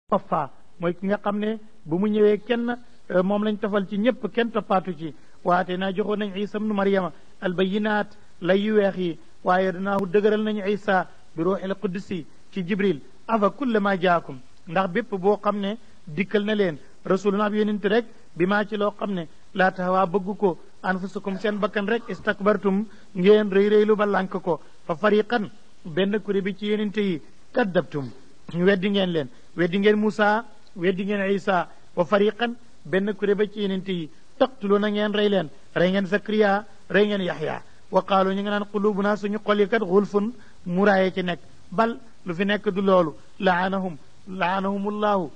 Mustafa mooy ki nga xam ne bu mu ñëwee kenn moom lañ tofal ci ñëpp kenn toppaatu ci waate naa joxoon nañ isa ibnu maryama albayinaat lay yu weex yi waaye danaahu dëgëral nañu isa bi ruuxil qudsi ci jibril afa kullama jaakum ndax bépp boo xam ne dikkal na leen rasuluna ab yonent rek bi maa ci loo xam ne laa taxawaa bëgg ko anfusukum seen bakkan rek istakbartum ngeen rëy rëylu ba lànk ko fa fariqan benn kuré bi ci yonente yi kaddabtum weddi ngeen leen weddi ngeen Moussa weddi ngeen Isa wa fariqan benn kuré ba ci yonente yi taqtuluuna ngeen rey leen rey ngeen Zakariya rey ngeen Yaxya wa qaalu ñu ngi naan qulubuna suñu xol yi kat xulfun muraaye ci nekk bal lu fi nekk du loolu laanahum laanahumullahu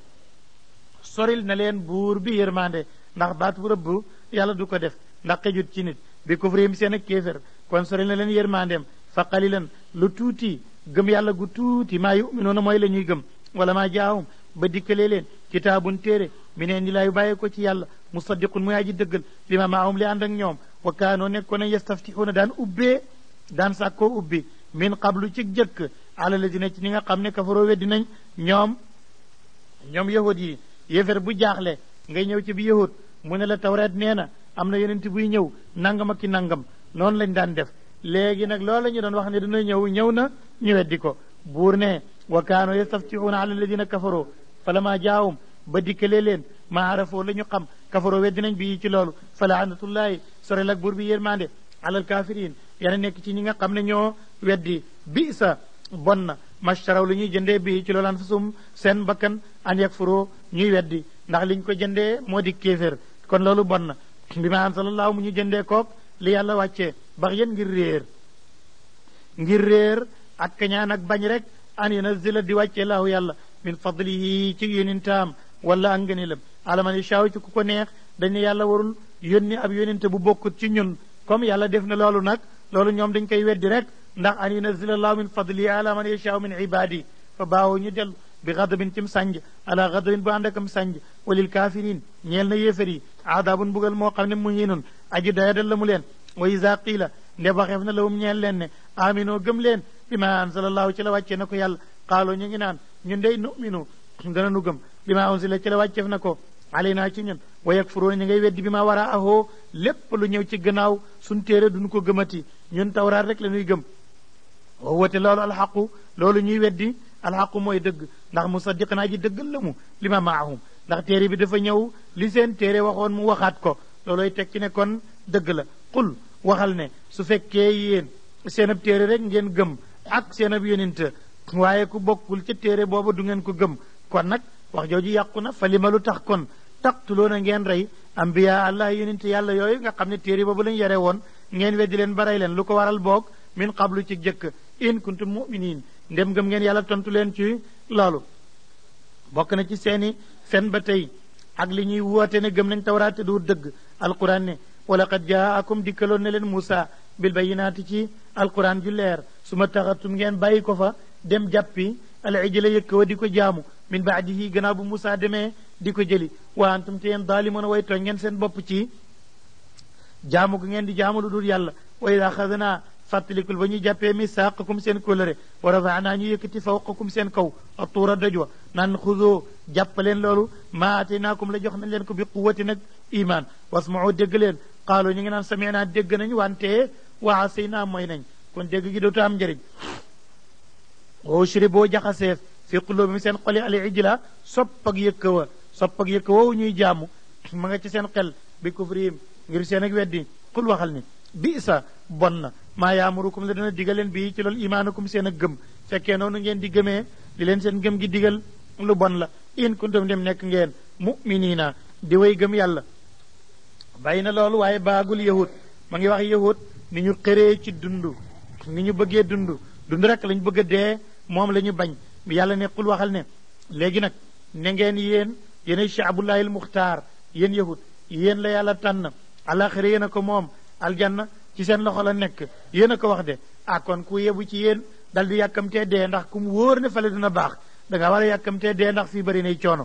soril na leen buur bi yërmande ndax baat bu rëbb yàlla du ko def ndax xejut ci nit bi kufrihim seen ak kéefér kon soril na leen yërmandeem fa qalilan lu tuuti gëm yàlla gu tuuti maa yuminuuna mooy la ñuy gëm wala maa jaahum ba dikkalee leen kitaabun téere mi neen di laayu bàyyee ko ci yàlla musaddiqun muy aji dëggal li ma maahum li ànd ak ñoom wa kaanoo nekkoon nañ yastaftixuuna daan ubbee daan sàkkoo ubbi min qablu ci jëkk ala ladina ci ñi nga xam ne kafaroo weddi nañ ñoom ñoom yahud yi yéefér bu jaaxle ngay ñëw ci bi yahud mu ne la tawreet nee na am na yonent buy ñëw nangam ak ki nangam noonu lañ daan def léegi nag loolu la ñu doon wax ne dina ñëw ñëw na ñu weddi ko buur ne wa kaanu yastaftixuuna ala alladina kafaroo falama jaawum ba dikkalee leen ma arafoo la ñu xam kafaroo weddi nañ bi ci loolu fa laanatullahi sorel ak buur bi yërmande alal kaafiriin yana nekk ci ñi nga xam ne ñoo weddi bi sa bon na mashtaraw lu ñuy jëndee bi ci loolu anfusum seen bakkan an yakfuroo ñuy weddi ndax liñ ko jëndee moo di kéeféer kon loolu bon na bi ma ansalallahu mu ñu jëndee kook li yàlla wàccee bax yéen ngir réer ngir réer ak kañaan ak bañ rek an yunazila di wàccee laahu yàlla min fadlihi ci yónintaam wala ak ngëneelam alaman yashaaw ci ku ko neex dañ ne yàlla warul yónni ab yóninte bu bokkut ci ñun comme yàlla def na loolu nag loolu ñoom dañ koy weddi rek ndax an yunazila allahu min fadlihi ala man yashaaw min ibadi fa baawoo ñu dellu bi gadabin cim sànj ala gadabin bu ànd akam sànj walil kaafiriin ñeel na yéefar yi aadaabun bugal moo xam ne mu hinun aji doyadal la mu leen wa isa qiila nde waxeef na lawum ñeel leen ne aminoo gëm leen bi ma anzalallahu ci la wàccee na ko yàlla xaaloo ñu ngi naan ñun dey numinu dana nu gëm bi ma unzila ci la wàcceef na ko alayna ci ñun wa yakfuruuna ñu ngay weddi bi ma war a ahoo lépp lu ñëw ci gannaaw suñ téere duñu ko gëmati ñun tawraat rek la ñuy gëm wa wate loolu alxaqu loolu ñuy weddi alxaqu mooy dëgg ndax musaddiq naa ji dëggal la mu li ma maahum ndax téere bi dafa ñëw li seen téere waxoon mu waxaat ko looloy tekki ne kon dëgg la qul waxal ne su fekkee yéen seen ab téere rek ngeen gëm ak seen ab yonent waaye ku bokkul ca téere booba du ngeen ko gëm kon nag wax jooju yàqu na fa li ma lu tax kon taqtuloona ngeen rey ambiya allah yonent yàlla yooyu nga xam ne téere boobu lañ yare woon ngeen weddi leen ba rey leen lu ko waral boog min qablu ci jëkk in kuntum muminin ndem gëm ngeen yàlla tontu leen ci loolu bokk na ci seeni fen ba tey ak li ñuy woote ne gëm nañ tawraat te du dëgg alquran ne wala qad jaakum dikkaloon ne leen Muusa bil bayinaati ci alquran ju leer su ma taxatum ngeen bàyyi ko fa dem jàppi al ijla yëkk wa di ko jaamu min baadihi gannaaw bu Muusa demee di ko jëli wa antum te yéen daalimoon way tooñ ngeen seen bopp ci jaamu gu ngeen di jaamu lu dul yàlla wa ida xadnaa fàttalikul ba ñuy jàppee misaaqakum seen kóllëre wa rafaanaa ñu yëkkati fawqakum seen kaw a tuura doj wa naan xudoo jàppaleen loolu maa ateenaakum la jox nañ leen ko bi quwati nag iman wasmau dégg leen qaalu ñu ngi naan sami'naa dégg nañ wante wa asaynaa mooy nañ kon dégg gi dootu am njëriñ o shri boo jaxaseef fi quluubihim seen xoli al ijla sopp ak yëkka wa sopp ak yëkka woowu ñuy jaamu ma nga ci seen xel bi kufrihim ngir seen ak weddi xul waxal ni bi sa bon na maa yaamurukum la dana digal leen bii ci loolu imaanukum seen ak gëm fekkee noonu ngeen di gëmee li leen seen gëm gi digal lu bon la in kuntum dem nekk ngeen mu'minina di way gëm yàlla bàyyi na loolu waaye baagul yahud ma ngi wax yahud ni ñu xëree ci dund ni ñu bëggee dund dund rek lañ bëgg a dee moom la ñu bañ yàlla ne xul waxal ne léegi nag ne ngeen yéen yéenay shaabullahi al muxtaar yéen yahud yéen la yàlla tànn alaxira yéen a ko moom aljanna ci seen loxo la nekk yéen a ko wax de ah kon ku yebu ci yéen dal di yàkkamtee dee ndax ku mu wóor ne fale dina baax da nga war a yàkkamtee dee ndax fii bëri nay coono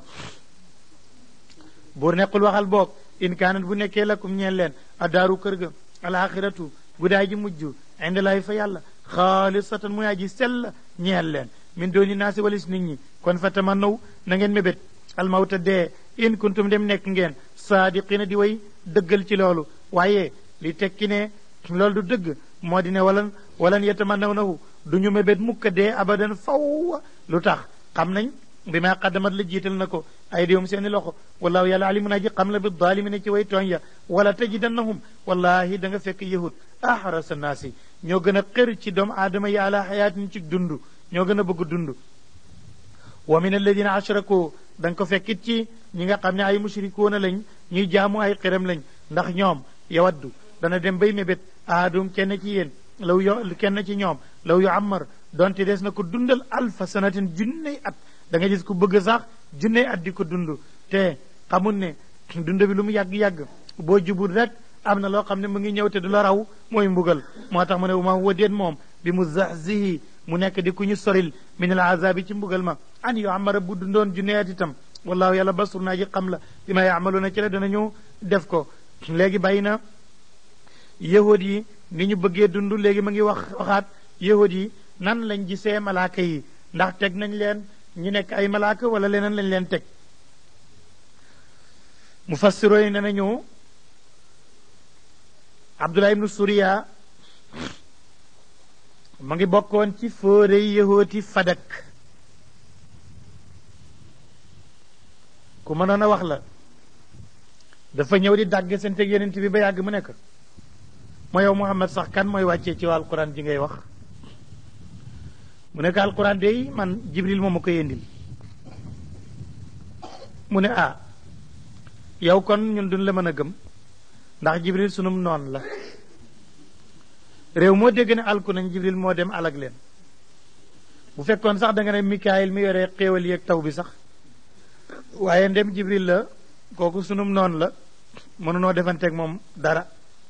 buur nekkul waxal boog in kaanat bu nekkee lakum ñeen leen addaaru kër ga alaxiratu guddaay ji mujj indalaay fa yàlla xaalisatan muy aji sell ñeel leen min dooni naasi walis nit ñi kon fa tamannaw na ngeen mébét almawta dee in kuntum dem nekk ngeen saadiqina di way dëggal ci loolu waaye li tekki ne loolu du dëgg moo di ne walan walan yatamannawnahu du ñu mébét mukka dee abadan faw lu tax xam nañ bi ma qaddamat la jiital na ko ay diwum seeni loxo wallahu yàlla alimun aji xam la bi dalimina ci way tooñ ya wala tajidannahum wallahi da nga fekk yahud ahrasa naasi ñoo gën a xër ci doomu aadama yi ala xayaatin ci dund ñoo gën a bëgg dund wa min alladina ashraku da nga ko fekkit ci ñi nga xam ne ay mushrikuuna lañ ñuy jaamu ay xiram lañ ndax ñoom yawaddu dana dem bay mébét aadum kenn ci yéen law yo kenn ci ñoom law yu ammar donte des na ko dundal alfa sanatin junney at da nga gis ku bëgg sax junney at di ko dund te xamul ne dund bi lu mu yàgg-yàgg boo jubul rek am na loo xam ne mu ngi ñëw te du la raw mooy mbugal moo tax mu ne ma huwa déet moom bi mu zahzihi mu nekk di ku ñu soril min al azabi ci mbugal ma an yu amara bu dundoon junney at itam wallahu yàlla basur naa ji xam la bi ma yaamaluuna ci la danañu def ko léegi bàyyi na yahud yi ni ñu bëggee dund léegi ma ngi wax waxaat yahud yi nan lañ gisee malaaka yi ndax teg nañ leen ñu nekk ay malaaka wala leneen lañ leen teg mufassiro yi ne nañu abdullah ibnu suriya ma ngi bokkoon ci fóore yahooti fadak ku mënoon a wax la dafa ñëw di dàgg seen teg yenent bi ba yàgg mu nekk moo yow Muhammad sax kan mooy wàccee ci waa alquran ji ngay wax mu nekk alquran de man jibril moom ma koy indil mu ne ah yow kon ñun duñ la mën a gëm ndax jibril sunum noon la réew moo dégg ne alku nañ jibril moo dem alag leen bu fekkoon sax da nga ne mikaayil mi yore xéewal yeeg taw bi sax waaye ndem jibril la kooku sunum noon la mënunoo defanteeg moom dara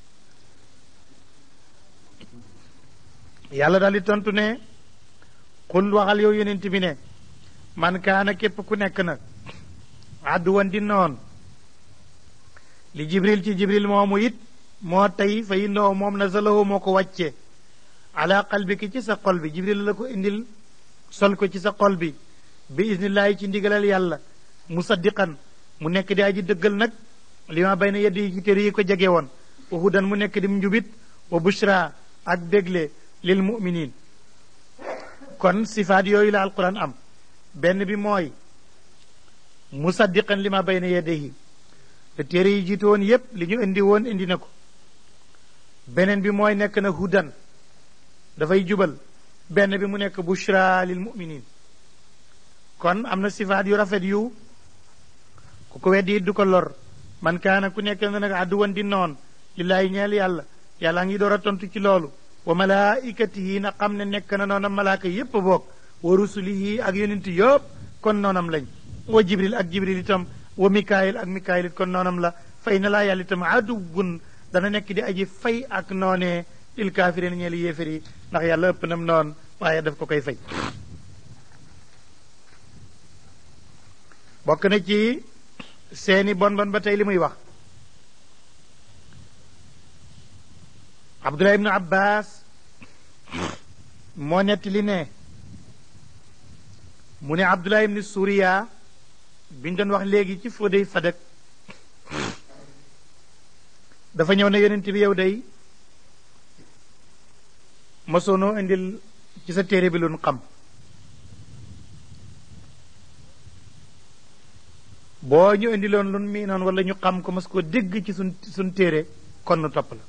yàlla daal di tontu ne xul waxal yow yonent bi ne man kaana képp ku nekk nag àdduwan di noon li jibril ci jibril moomu it moo tey fa innoo moom nazalahu moo ko wàcce ala qalbiki ci sa xol bi jibril la ko indil sol ko ci sa xol bi bi isnillaahi ci ndigalal yàlla musaddiqan mu nekk di aji dëggal nag li ma bay na yedd yi ci téere yi ko jege woon wa hudan mu nekk di njubit wa bushra ak bégle lil muminin kon sifaat yooyu la alquran am benn bi mooy musaddiqan li ma bayna yadayhi te téere yi jiitu woon yépp li ñu indi woon indi na ko beneen bi mooy nekk na hudan dafay jubal benn bi mu nekk bushra lil muminin kon am na sifaat yu rafet yu ku ko weddi du ko lor man kaana ku nekk na nag àdduwan di noon lillaahi ñeel yàlla yàlla ngi door a tontu ci loolu wa malaikatihi na xam ne nekk na noonam malaaka yépp boog wa rusulihi ak yonent yëpp kon noonam lañ wa jibril ak jibril itam wa mikaayil ak mikaayil it kon noonam la fay na laa yàlla itam aduwun dana nekk di aji fay ak noonee lil kaafirin ñeel yéefér yi ndax yàlla ëpp nam noon waaye daf ko koy fay bokk na ci seeni bon bon ba tey li muy wax abdullah ibnu abbas moo netti li ne mu ne abdullah ibnu suriya biñ doon wax léegi ci fóodey fadak dafa ñëw ne yonent bi yow day mosoonoo indil ci sa téere bi luñ xam boo ñu indiloon lun mii noon wala ñu xam ko mas koo dégg ci sun suñ téere kon nu topp la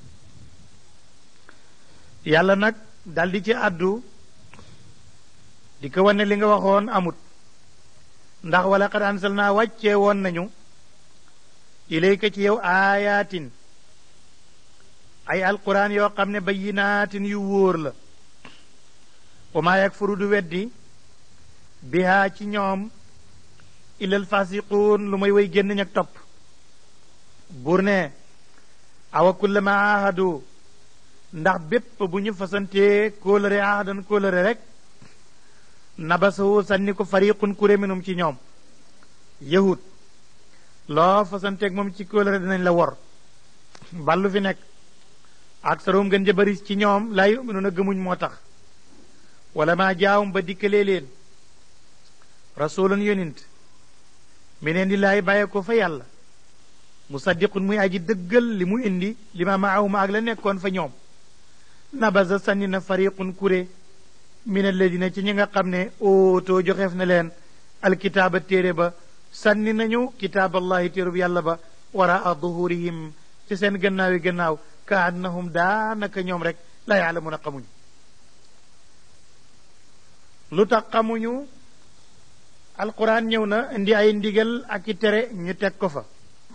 yàlla nag daldi ci àddu di ko wane li nga waxoon amut ndax wala qad anzalnaa wàccee woon nañu ilayka ci yow aayaatin ay alquran yoo xam ne bayyinaatin yu wóor la wa maa yakfuru du weddi bihaa ci ñoom illal fasiquun lu may way génn ñak topp buur ne awa kullama ahadu ndax bépp bu ñu fasantee kóolëre ahadan kóolëre rek nabasahu sànni ko fariqun kuré minum ci ñoom yahud loo fasanteeg moom ci kóolëre dinañ la wor ballu fi nekk ak saroom gën ja bari ci ñoom laa yuminuuna gëmuñ moo tax wala maa jaawum ba dikkalee leen rasulun yonint mineen di laay bàyyee ko fa yàlla musaddiqun muy aji dëggal li mu indi li ma maahuma ak la nekkoon fa ñoom nabaza sànni na fariqun kuré min alladina ci ñi nga xam ne ootoo joxeef na leen alkitaaba téere ba sànni nañu kitaaballahi téerub yàlla ba waraa duhurihim ci seen gannaawi gannaaw ka annahum daanaka ñoom rek la yaalamuuna xamuñu lu tax xamuñu alquran ñëw na indi ay ndigal ak i tere ñu teg ko fa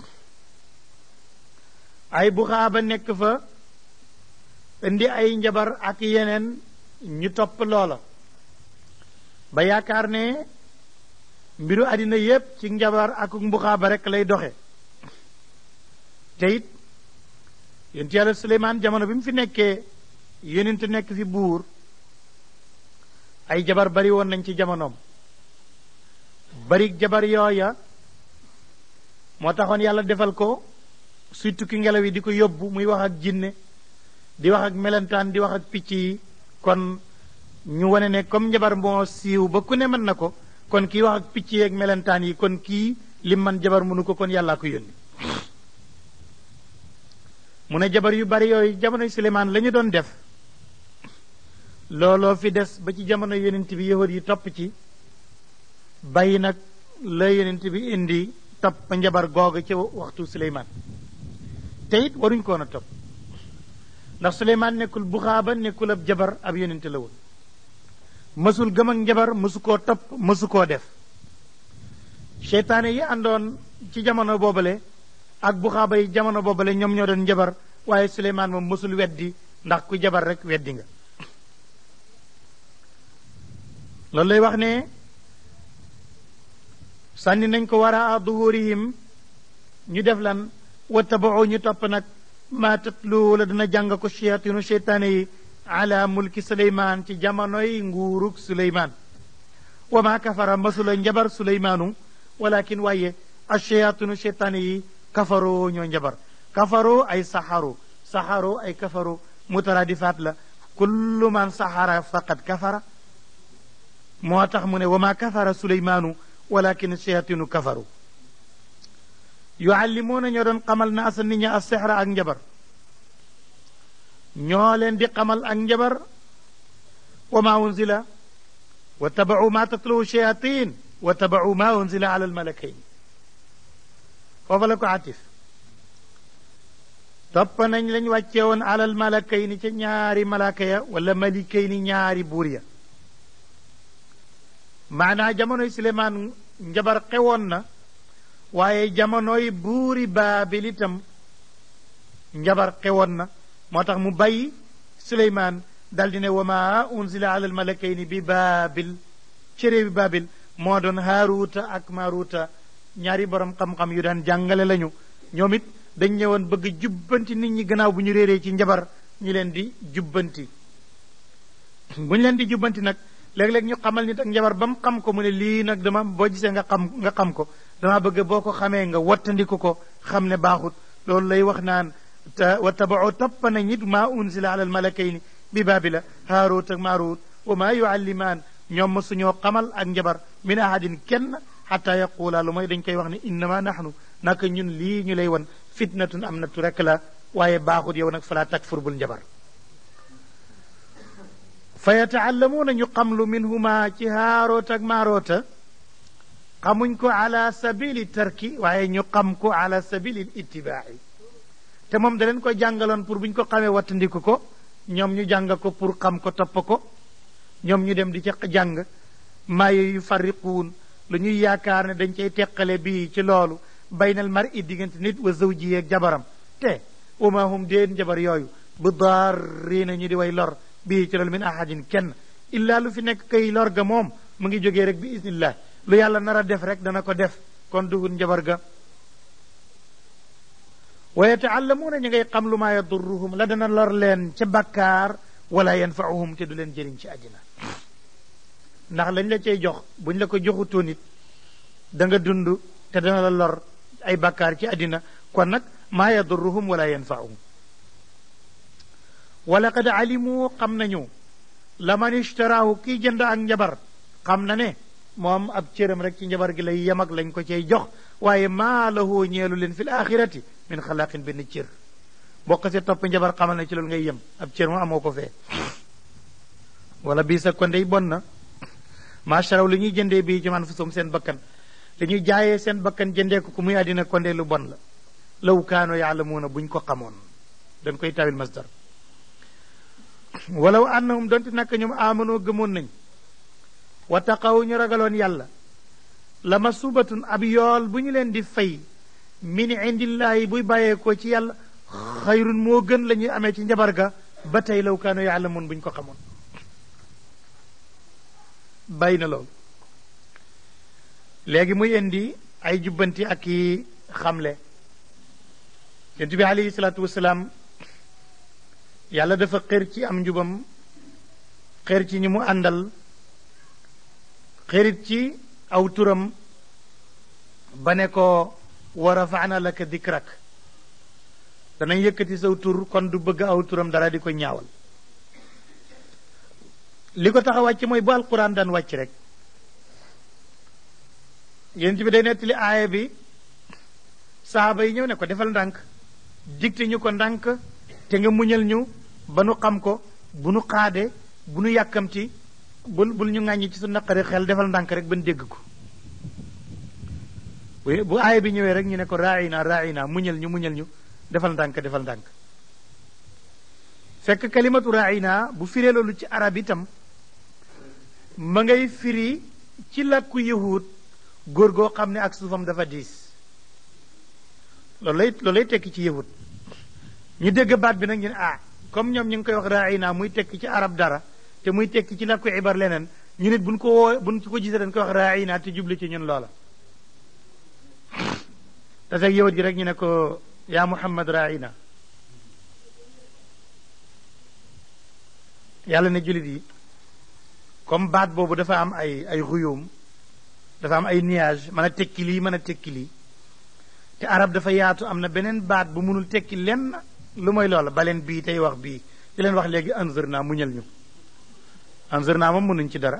ay buxaaba nekk fa indi ay njabar ak yeneen ñu topp loola ba yaakaar ne mbiru àddina yépp ci njabar ak mbuxaaba rek lay doxe te it yonent yàlla Suleymaan jamono bi mu fi nekkee yonent nekk fi buur ay jabar bari woon nañ ci jamonoom bari jabar yooya moo taxoon yàlla defal ko surtout ki ngelaw yi di ko yóbbu muy wax ak jinne di wax ak melentaan di wax ak picc yi kon ñu wane ne comme njabar moo siiw ba ku ne mën na ko kon kii wax ak picc yi ak melentaan yi kon kii lim man jabar mënu ko kon yàllaa ko yónni mu ne jabar yu bari yooyu jamono Suleymaan la ñu doon def looloo fi des ba ci jamono yonent bi yahud yi topp ci bàyyi nag la yonent bi indi topp njabar googu ci waxtu Suleymaan te it waruñ koon a topp ndax Suleymaan nekkul buxaaba nekkul ab jabar ab yonent la woon mësul gëm ak njabar mësu koo topp mësu koo def seytaane yi àndoon ci jamono boobale ak buxaaba yi jamono boobale ñoom ñoo doon njabar waaye Suleymaan moom mësul weddi ndax ku jabar rek weddi nga loolu lay wax ne sànni nañ ko wara a duhurihim ñu def lan wattabao ñu topp nag maa tatlu la dina jàng ko shayatinu sheytaane yi ala mulki suleymaan ci jamonoy nguurug suleymaan wa maa kafara masula njabar suleymaanu walakin waaye ashayatinu sheytaane yi kafaroo ñoo njabar kafaroo ay saxaru saxaru ay kafaru mutaradifaat la kullu man saxara faqad kafara moo tax mu ne wa maa kafara suleymaanu walakin shayatinu kafaru yuallimuuna ñoo doon xamal na asa nit ña as sexra ak njabar ñoo leen di xamal ak njabar wa ma unzila wa tabau ma tatluwu shayatin wa tabau ma unzila ala almalakayn foofa la ko atif topp nañ lañ wàccee woon ala almalakayn ca ñaari malaka ya wala malikayni ñaari buur ya maanaa jamonoy Suleymaan njabar xewoon na waaye jamonoy buuri baabil itam njabar xewoon na moo tax mu bàyyi Suleymaan daldi ne wa ma unzila ala almalakayni bi baabil ci réewi baabil moo doon haaruuta ak maaruuta ñaari borom xam-xam yu daan jàngale lañu ñoom it dañ ñëwoon bëgg jubbanti nit ñi gannaaw bu ñu réeree ci njabar ñu leen di jubbanti bu ñu leen di jubbanti nag léeg-léeg ñu xamal nit ak njabar ba mu xam ko mu ne lii nag dama boo gisee nga xam nga xam ko dama bëgg boo ko xamee nga wattandiku ko xam ne baaxut loolu lay wax naan te wa tabao topp na ñit maa unsila ala almalakayni bi baabila haarut ak maarut wa maa yuallimaan ñoom ma suñoo xamal ak njabar min ahadin kenn xataa yaquula lu mooy dañ koy wax ne innama nahnu naka ñun lii ñu lay wan fitnatun am natu rek la waaye baaxut yow nag falaa takfur bul njabar fa yataallamuuna ñu xamlu minhuma ci haaroota ak maaroota xamuñ ko ala sabili tarki waaye ñu xam ko ala sabili ittibaa'i te moom da leen ko jàngaloon pour bu ñu ko xamee wattandiku ko ñoom ñu jàng ko pour xam ko topp ko ñoom ñu dem di ca jàng maaye yu farriquun lu ñuy yaakaar ne dañ cay teqale bii ci loolu baynal mar i diggante nit wa zawji ak jabaram te wa ma hum déen jabar yooyu bu daarriina ñu di way lor bii ci loolu min ahadin kenn illaa lu fi nekk kay lor ga moom mu ngi jógee rek bi isnillah lu yàlla nar a def rek dana ko def kon duhul njabar ga wa yataallamuuna ñu ngay xam lu maa yadurruhum la dana lor leen ca bakkaar wala yanfauhum te du leen jëriñ ci àddina ndax lañ la cay jox buñ la ko joxutoon it da nga dund te dana la lor ay bakkaar ci àddina kon nag maa yadurruhum wala yanfauhum wala qad alimu xam nañu la man ishtaraahu kii jënd ak njabar xam na ne moom ab cëram rek ci njabar gi lay yem ak lañ ko cay jox waaye maa lahu ñeelu leen fil axirati min xalaqin benn cër boo ko see topp njabar xamal na ci loolu ngay yem ab cër mu amoo ko fee wala bii sa kondey bon na maacharaw li ñuy jëndee bii ci man fusum seen bakkan li ñuy jaayee seen bakkan jëndee ko ku muy àddina kondey lu bon la law kaano yaalamuuna buñ ko xamoon dañ koy tawil masdar walaw annahum donte nak ñoom amanoo gëmoon nañ wa taqaw ñu ragaloon yàlla la masubatun ab yool bu ñu leen di fay min indillaahi buy bàyyeekoo ci yàlla xayrun moo gën la ñuy amee ci njabar ga ba tey law kaano yaalamuun buñ ko xamoon bàyyi na loolu léegi muy indi ay jubbanti ak i xamle yonent bi alayhi salaatu wasalaam yàlla dafa xër ci am njubam xër ci ñi mu àndal xërit ci aw turam ba ne ko wa rafaana laka dikrak danañ yëkkati saw tur kon du bëgg aw turam dara di ko ñaawal li ko tax a wàcc mooy bu alquran daan wàcc rek yéen bi day nettali aaya bi saaba yi ñëw ne ko defal ndànk digte ñu ko ndànk te nga muñal ñu ba nu xam ko bu nu xaade bu nu yàkkamti bul bul ñu ŋàññi ci su naqari xel defal ndànk rek ban dégg ko bu aaya bi ñëwee rek ñu ne ko raayina raayina muñal ñu muñal ñu defal ndànk defal ndànk fekk kalimatu raayina bu firee loolu ci arab itam ma ngay firi ci làkku yahud góor goo xam ne ak suufam dafa diis loolu lay loolu lay tekki ci yahud ñu dégg baat bi nag ñu ne ah comme ñoom ñu ngi koy wax raayina muy tekki ci arab dara te muy tekki ci làkku ibar leneen ñu nit buñ ko woo buñ ko gisee dañ koy wax raayina te jubli ci ñun loola te fekk yahud gi rek ñu ne ko yaa muhammad raayina yàlla ne jullit yi comme baat boobu dafa am ay ay xuyum dafa am ay nuage mën a tekki lii mën a tekki lii te arab dafa yaatu am na beneen baat bu mënul tekki lenn lu mooy loola baleen bii tey wax bii di leen wax léegi anzër naa muñal ñu anzër naa moom mënuñ ci dara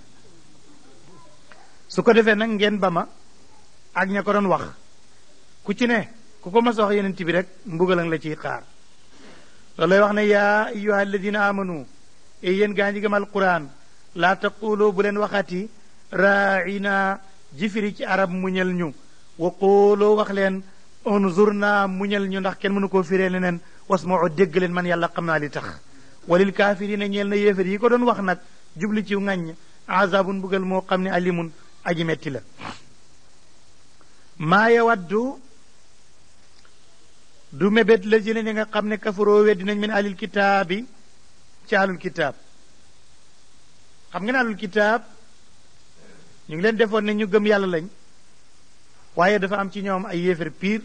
su ko defee nag ngeen ba ma ak ña ko doon wax ku ci ne ku ko mas wax yeneen bi rek mbugalang la ciy xaar loolu lay wax ne yaa ayyuha alladina amanu e yéen gaa ñi gëm alquran laa taqulu bu leen waxati raina jifiri ci arab muñal ñu wa qulu wax leen unzurna muñal ñu ndax kenn mënu koo firee leneen wasmau dégg leen man yàlla xam naa li tax walil kaafirina ñeel na yéefar yi ko doon wax nag jubli ci ŋàññ azabun bugal moo xam ne alimun aji metti la maa yawaddu du mébét la jëne ñi nga xam ne kafaroo weddi nañ min alil kitaabi ci alul kitaab xam nga ne alul kitaab ñu ngi leen defoon ne ñu gëm yàlla lañ waaye dafa am ci ñoom ay yéefar piir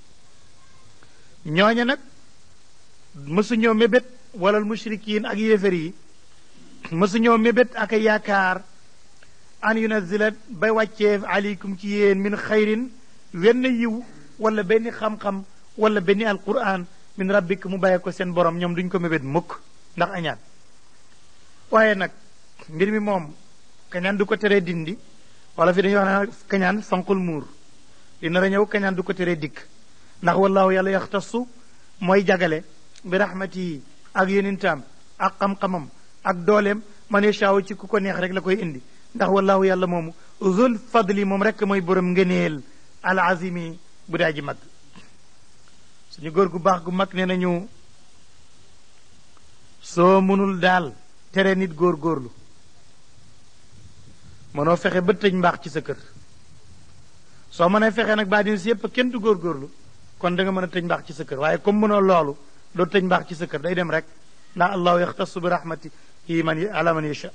ñooña nag mësuñoo mébét walal mushrikiin ak yéefar yi mësuñoo mébét ak yaakaar an yunazilat bay wàccee aleykum ci yéen min xayrin wenn yiw wala benn xam-xam wala benn alquran min rabbik mu bàyyee ko seen borom ñoom duñ ko mébét mukk ndax añaan waaye nag mbir mi moom kañaan du ko teree dindi wala fi dañuy wax ne kañaan fanqul muur li nar a ñëw kañaan du ko teree dikk ndax wallaahu yàlla yaxtasu mooy jagale bi rahmati ak yonentam ak xam-xamam ak dooleem man yashaaw ci ku ko neex rek la koy indi ndax wallaahu yàlla moomu zul fadli moom rek mooy borom ngëneel al azimi bu daa ji mag suñu góor gu baax gu mag nee nañu soo mënul daal tere nit góor góorlu mënoo fexe ba tëj mbaax ci sa kër soo mënee fexe nag baa dina si yépp kenn du góor góorlu kon da nga mën a tëj mbaax ci sa kër waaye comme mënoo loolu doo tëj mbaax ci sa kër day dem rek ndax allahu yaxtasu bi rahmatihi man ala man yasha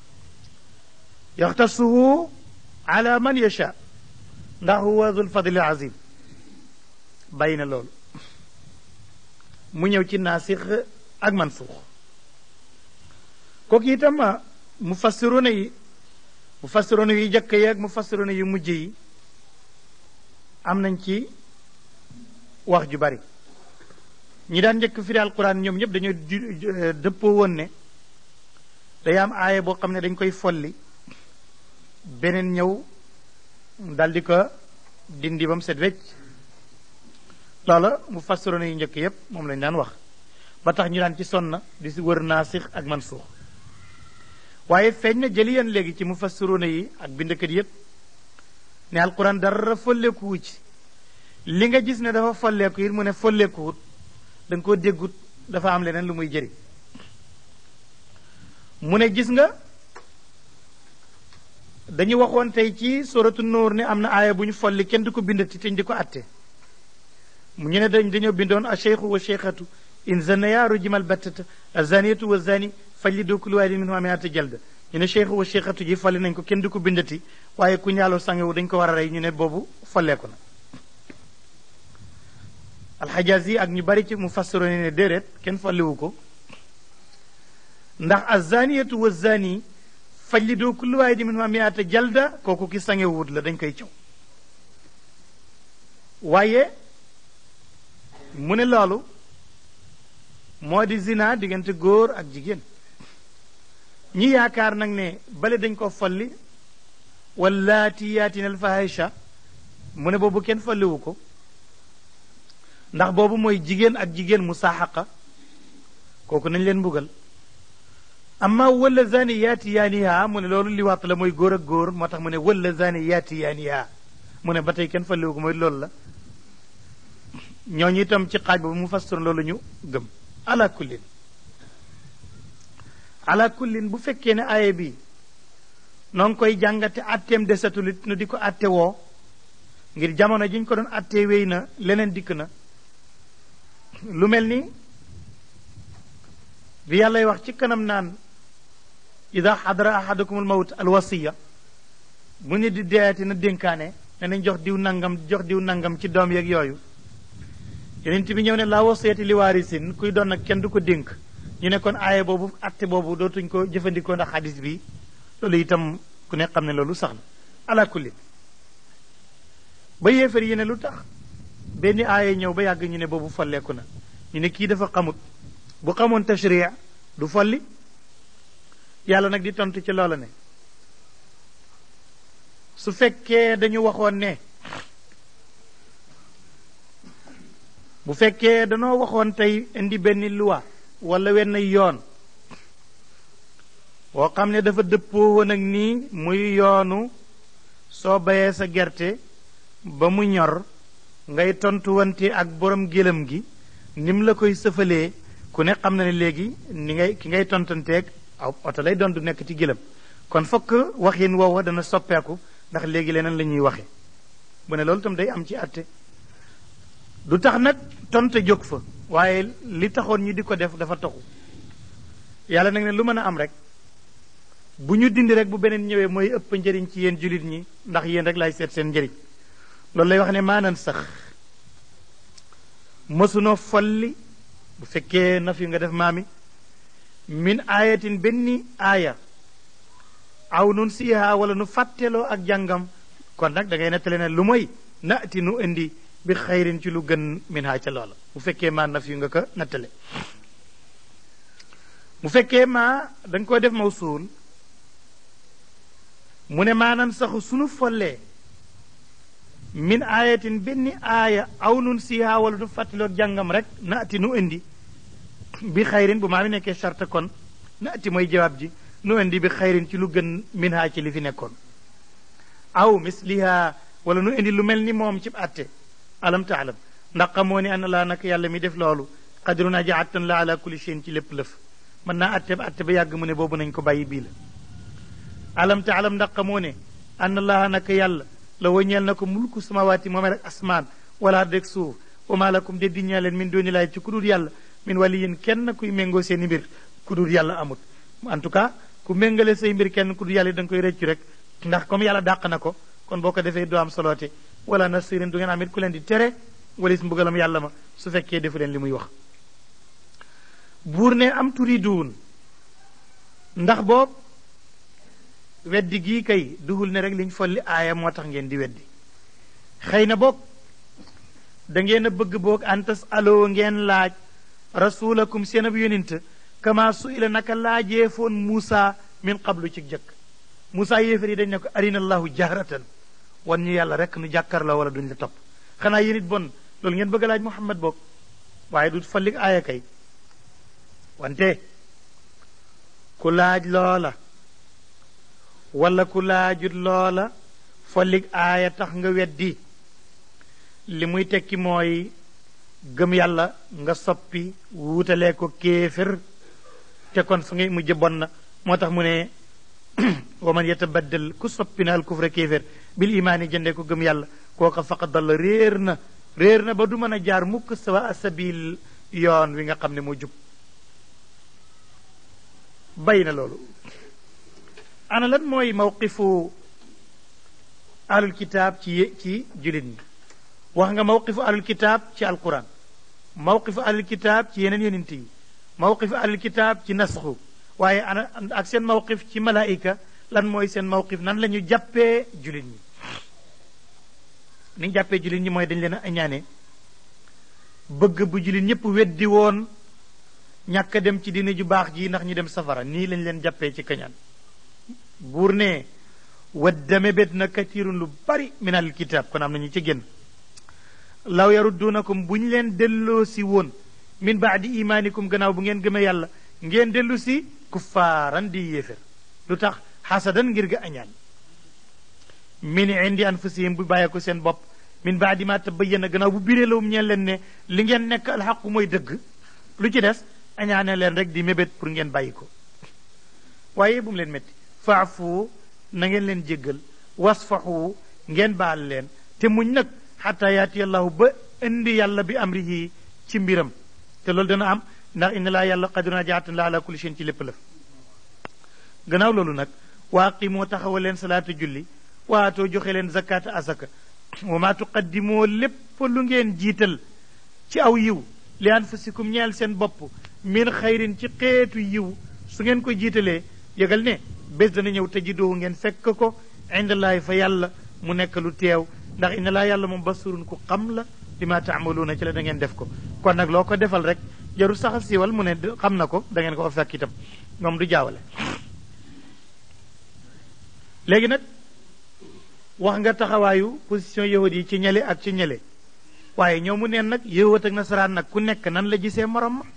yaxtasuhu ala man yasha ndax huwa dul fadli azim bàyyi na loolu mu ñëw ci naasix ak mansuux kooku itam mu fassiruna yi mu fassiruna yi jëkk yi ak mu fassiruna yu mujj yi am nañ ci wax ju bari ñi daan njëkk firi alquran ñoom ñëpp dañoo dëppoo woon ne day am aaya boo xam ne dañ koy folli beneen ñëw daldi ko dindi ba mu set wecc loola mu fassiroon yu njëkk yépp moom lañ daan wax ba tax ñu daan ci sonna di si wër naasix ak mansuux waaye feeñ na jëliyan léegi ci mu fassiroon yi ak bindkat yépp ne alquran dara folleekuwu ci li nga gis ne dafa folleeku it mu ne folleekuwut da nga koo déggut dafa am leneen lu muy jëriñ mu ne gis nga dañu waxoon tey ci suratu nuur ne am na aaya bu ñu folli kenn du ko bindati te ñu di ko atte mu ñu ne dañ dañoo bindoon a cheikhu wa cheikhatu in zanaya rujimal battata a zaniyatu wa zani fajlidu kullu waahidin minhumaa mi'ata jalda ñu ne cheikhu wa cheikhatu ji folli nañ ko kenn du ko bindati waaye ku ñaaloo sangewu dañ ko war a rey ñu ne boobu folleeku na alxajaaz yi ak ñu bari ci mu fassaro ne déedéet kenn folliwu ko ndax a zaniyatu wa zani fajlidu kullu waahidin minhumaa mi'ata jalda kooku ki sangewut la dañ koy caw waaye mu ne loolu moo di zina diggante góor ak jigéen ñi yaakaar nag ne bale dañ ko folli wallaati yaatina alfahisha mu ne boobu kenn folliwu ko ndax boobu mooy jigéen ak jigéen mu saaxaqa kooku nañ leen mbugal amma wala zani yaati yaaniha mu ne loolu liwaat la mooy góor ak góor moo tax mu ne wala zani yaati yaaniha mu ne ba tey kenn folliwu ko mooy loolu la ñooñu itam ci xaaj boobu mu fassir loolu ñu gëm ala kullin ala kullin bu fekkee ne aaya bi noo ngi koy jàngate atteem desatulit nu di ko atte woo ngir jamono ji ñu ko doon attee wéy na leneen dikk na lu mel ni bi yàllay wax ci kanam naan ida xadara ahadakumul mawt alwasiya bu nit di deeti na dénkaane ne nañ jox diw nangam jox diw nangam ci doom yeeg yooyu yonent bi ñëw ne laa wasiyati li waarisin kuy doon nag kenn du ko dénk ñu ne kon aaye boobu atte boobu dootuñ ko jëfandikoo ndax xadis bi loolu itam ku ne xam ne loolu sax na ala kulli ba yéefar yi ne lu tax benn aaye ñëw ba yàgg ñu ne boobu folleeku na ñu ne kii dafa xamut bu xamoon tashri du folli yàlla nag di tontu ci loola ne su fekkee dañu waxoon ne bu fekkee danoo waxoon tey indi benn loi wala wenn yoon boo xam ne dafa dëppoo woon ak nii muy yoonu soo bayee sa gerte ba mu ñor ngay tontuwante ak borom gëlëm gi nim la koy sëfalee ku ne xam na ne léegi ni ngay ki ngay tontanteeg aw oto lay doon du nekk ci gëlëm kon fokk waxin woowa dana soppeeku ndax léegi leneen la ñuy waxe bu ne loolu tam day am ci àtte du tax nag tonte jóg fa waaye li taxoon ñi di ko def dafa taxu yàlla nag ne lu mën a am rek bu ñu dindi rek bu beneen ñëwee mooy ëpp njëriñ ci yéen jullit ñi ndax yéen rek laay seet seen njëriñ loolu lay wax ne maanan sax mësunoo folli bu fekkee na fi nga def maami min aayatin benn aaya aw nun siiha wala nu fàtteloo ak jàngam kon nag da ngay nettale ne lu mooy naati nu indi bi xayrin ci lu gën min ha ca loola bu fekkee maa naf yu nga ko nattale bu fekkee maa da nga ko def mawsuul mu ne maanan saxu sunu follee min aayatin benn aaya aw nun siiha wala nu fàtteloog jàngam rek naati nu indi bi xayrin bu maa mi nekkee charte kon naati mooy jawaab ji nu indi bi xayrin ci lu gën min ha ci li fi nekkoon aw misliha wala nu indi lu mel ni moom ci atte alam taalam ndax xamoo ni ana laa nag yàlla mi def loolu xadirun aji attan la ala kulli shay'in ci lépp lëf mën naa atte ba atte ba yàgg mu ne boobu nañ ko bàyyi bii la alam taalam ndax xamoo ne ana laa nag yàlla la wañeel na ko mulku samawaati moome rek asmaan wala deg suuf wa maa lakum de di ñaa leen min dooni laay ci ku dul yàlla min waliyin kenn kuy méngoo seen i mbir ku dul yàlla amut en tout cas ku méngale say mbir kenn ku dul yàlla da nga koy rëccu rek ndax comme yàlla dàq na ko kon boo ko defee doo am soloote wala nasirin du ngeen am it ku leen di tere walis mbugalam yàlla ma su fekkee defu leen li muy wax buur ne am turiduun ndax boobu weddi gii kay duhul ne rek liñ folli aaya moo tax ngeen di weddi xëy na boog da ngeen a bëgg boog antas aloo ngeen laaj rasulakum seen ab yonent kama su ila naka laajee foon Muusa min qablu ci jëkk Moussa yéefar yi dañ ne ko arina allahu jahratan wan ñu yàlla rek nu jàkkaarloo wala duñ la topp xanaa yéen it bon loolu ngeen bëgg laaj Muhammad boog waaye du fallik aaya kay wante ku laaj loola wala ku laajut loola fallik aaya tax nga weddi li muy tekki mooy gëm yàlla nga soppi wuutalee ko kéefër te kon fa ngay mujj bon na moo tax mu ne wa man yatabaddal ku soppi na al kufra kéefër bil imaani jëndee ko gëm yàlla kooka faqad dalla réer na réer na ba du mën a jaar mukk sawa sabil yoon wi nga xam ne moo jub bay na loolu ana lan mooy mawqifu ahlul kitaab ci ci jullit ñi wax nga mawqifu ahlul kitaab ci alquran mawqifu ahlul kitaab ci yeneen yonent yi mawqifu ahlul kitaab ci nasxu waaye ana ak seen mawqif ci malaayika lan mooy seen mawqif nan la ñu jàppee jullit ñi ni ñu jàppee jullit ñi mooy dañ leen a añaane bëgg bu jullit ñëpp weddi woon ñàkk a dem ci diine ju baax ji ndax ñu dem safara nii lañ leen jàppee ci kañaan buur ne wadda mébét na katirun lu bari min al kitaab kon am nañu ci génn law yaruddunakum bu ñu leen delloo si woon min baadi imaanikum gannaaw bu ngeen gëmee yàlla ngeen dellu si kuffaaran di yéefér lu tax xasadan ngir ga añaan min indi anfusihim bu bàyyee ko seen bopp min baadi ma tabayyana gannaaw bu biree lawum ñeen leen ne li ngeen nekk alxaqu mooy dëgg lu ci des añaane leen rek di mébét pour ngeen bàyyi ko waaye bu mu leen métti faafu na ngeen leen jéggal wasfaxu ngeen baal leen te muñ nag xataa yaati allahu ba indi yàlla bi amrihi ci mbiram te loolu dana am ndax inna laa yàlla qadiruna jaatan la ala kulli shay'in ci lépp la gannaaw loolu nag waa qimoo taxawal leen salaata julli waatoo joxe leen zakata asaka wa maa tuqaddimoo lépp lu ngeen jiital ci aw yiw li anfusikum ñeel seen bopp min xayrin ci xeetu yiw su ngeen ko jiitalee yëgal ne bés dana ñëw tajidoohu ngeen fekk ko indallaahi fa yàlla mu nekk lu teew ndax inna laa yàlla moom basurun ku xam la li ma taamaluuna ci la da ngeen def ko kon nag loo ko defal rek jarul sax siiwal mu ne xam na ko da ngeen ko fa fekk itam moom du jaawale léegi nag wax nga taxawaayu position yahud yi ci ñele ak ci ñele waaye ñoo mu neen nag yahud ak nasaraan nag ku nekk nan la gisee morom ma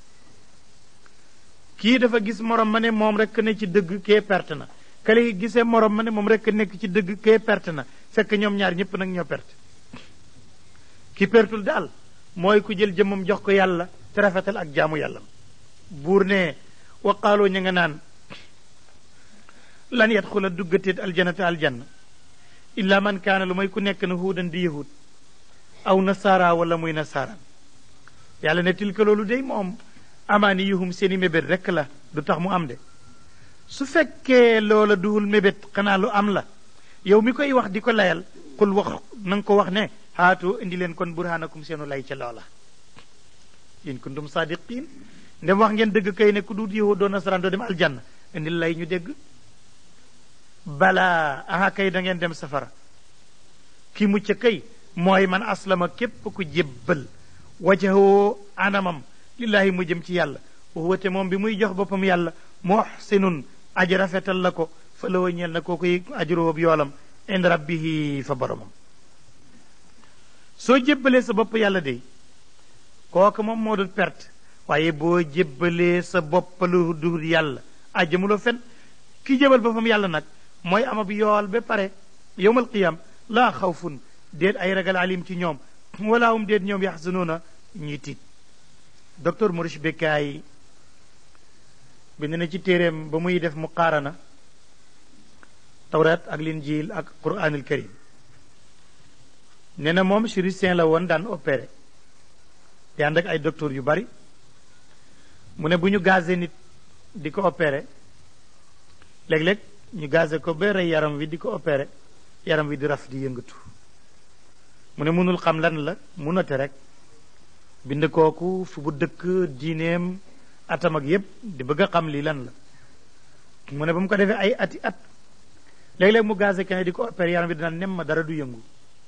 kii dafa gis morom ma ne moom rek ne ci dëgg kee perte na kale gisee morom ma ne moom rek nekk ci dëgg kee perte na fekk ñoom ñaar ñëpp nag ñoo perte ki pertul daal mooy ku jël jëmmam jox ko yàlla te rafetal ak jaamu yàlla buur ne waqaaloo ña nga naan lan yadxula duggateet aljanata aljanna illa man kaana lu may ku nekk na huudan di yahud aw nasaara wala muy nasaaraan yàlla ne tilka loolu day moom amaani yuhum seeni mébét rekk la du tax mu am de su fekkee loola duhul mébét xanaa lu am la yow mi koy wax di ko layal xul wax na nga ko wax ne haatu indi leen kon burhanakum seenu lay ca loola in kuntum sadiqin ndem wax ngeen dëgg kay ne ku duut yahud doo nasaraan doo dem aljanna indi lay ñu dégg balaa aha kay da ngeen dem safara ki mucc kay mooy man aslama képp ku jébbal wajahoo anamam lillahi mu jëm ci yàlla wa te moom bi muy jox boppam yàlla muhsinun aji rafetal la ko fa la ñeel na koo koy ajuroob yoolam ind rabbihi fa boromam soo jébbalee sa bopp yàlla de kooku moom moo dul perte waaye boo jébbalee sa bopp lu dul yàlla ajjamuloo fen ki jébal boppam yàlla nag mooy amab yool ba pare yowmal qiyam laa xawfun déet ay ragal alim ci ñoom wala hum déet ñoom yaxzanuuna ñuy tiit docteur Maurice Bucaille bind na ci téeréem ba muy def muqaarana tawrat ak linjiil ak quranul karim nee na moom chirurgien la woon daan opéré di ànd ak ay docteur yu bari mu ne bu ñu gazé nit di ko opéré léeg-léeg ñu gazé ko ba rey yaram wi di ko opéré yaram wi di raf di yëngatu mu ne mënul xam lan la mu note rek bind kooku fu bu dëkk diineem atam ak yépp di bëgg a xam lii lan la mu ne ba mu ko defee ay ati at léeg-léeg mu gazé kenn di ko opéré yaram bi dina nem ma dara du yëngu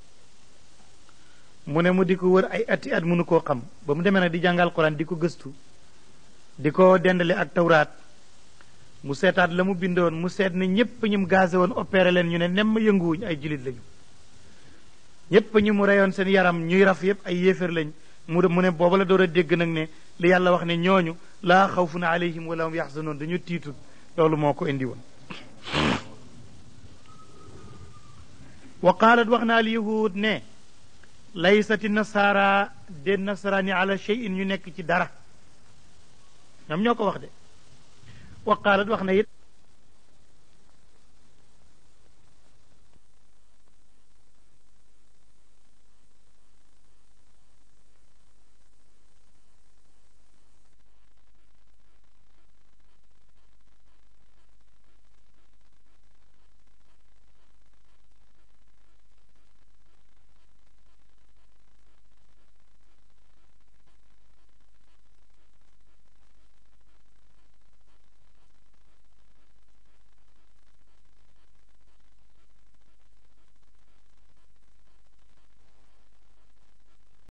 mu ne mu di ko wër ay ati at mënu koo xam ba mu demee nag di jàngal Quran di ko gëstu di ko dendale ak tawraat mu seetaat la mu bindoon mu seet ne ñépp ñum gazé woon opéré leen ñu ne nemm yënguwuñ ay jilit lañu ñépp ñu mu reyoon seen yaram ñuy raf yépp ay yéefér lañ mu mu ne booba la door a dégg nag ne li yàlla wax ne ñooñu laa xawfun alayhim wala hum yaxzanoon dañu tiitul loolu moo ko indi woon wa qaalat wax na al yahud ne laysati nasaara de nasaraani ala cheyin ñu nekk ci dara ñoom ñoo ko wax de wa qaalat wax na it